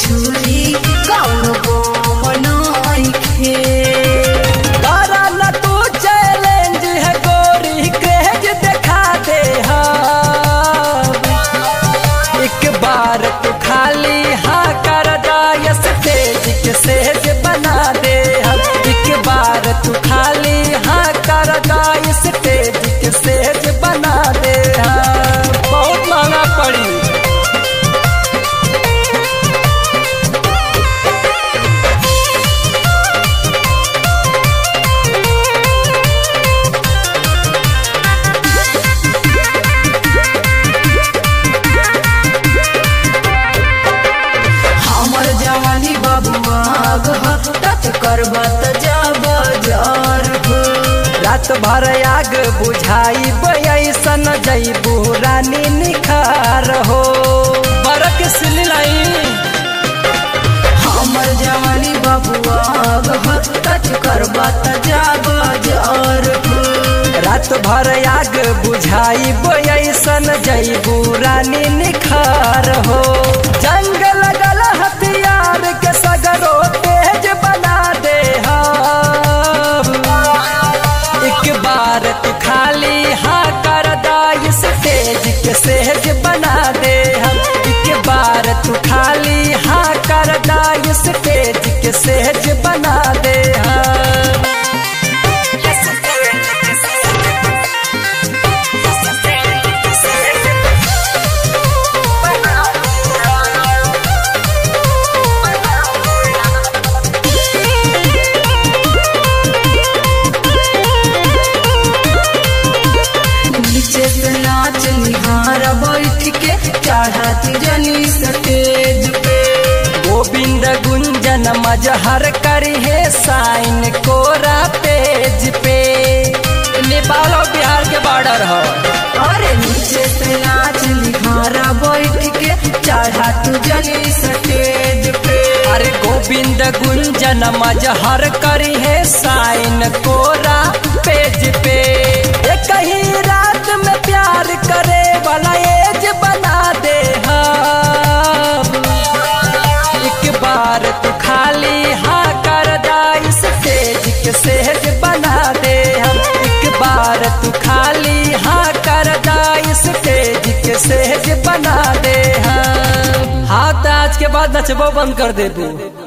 छुरी कौन को नइखे तारा न तू चैलेंज है गोरी क्रेज दिखा दे हम एक बार तू खाली हाँ कर दाय स्टेज के सेज बना दे हम एक बार तू खाली हाँ कर दाय स्टेज के सेज बना दे हम बहुत महंगा पड़ी हमर जवानी बबुआ टच करबा त जब जार हो रात भर आग बुझाई ऐसन जैबू रानी निखार हो बरक सिलाई हमर जवानी बबुआ टच करबा त जब जार हो रात भर आग बुझाई ऐसन जैबू रानी निखार हो जंग लगल हथियार के सगरो तेज बना दे हम एक बार तू खाली हाँ कर दाई स्टेज के सेज बना दे हम एक बार तू खाली हाँ कर दाई स्टेज के सेज बना दे हम नीचे से नाच निहार बैठ के चढ़ाती जनी स्टेज पे गोविंद गुंजन मजहर करी है साइन कोरा पेज पे नेपाल और बिहार के बॉर्डर हो अरे नीचे से नाच निहारा बैठ के चढ़ाती जनी स्टेज पे अरे गोविंद गुंजन मजहर करी है साइन कोरा पेज पे एक ही रात में प्यार करे वाला एज बना दे हम एक बार तू खाली हाँ कर दाई स्टेज के सेज बना दे हम एक बार तू खाली हाँ कर दाई स्टेज के सेज बना दे हम हाँ तो आज के बाद नचबो बंद कर दे तू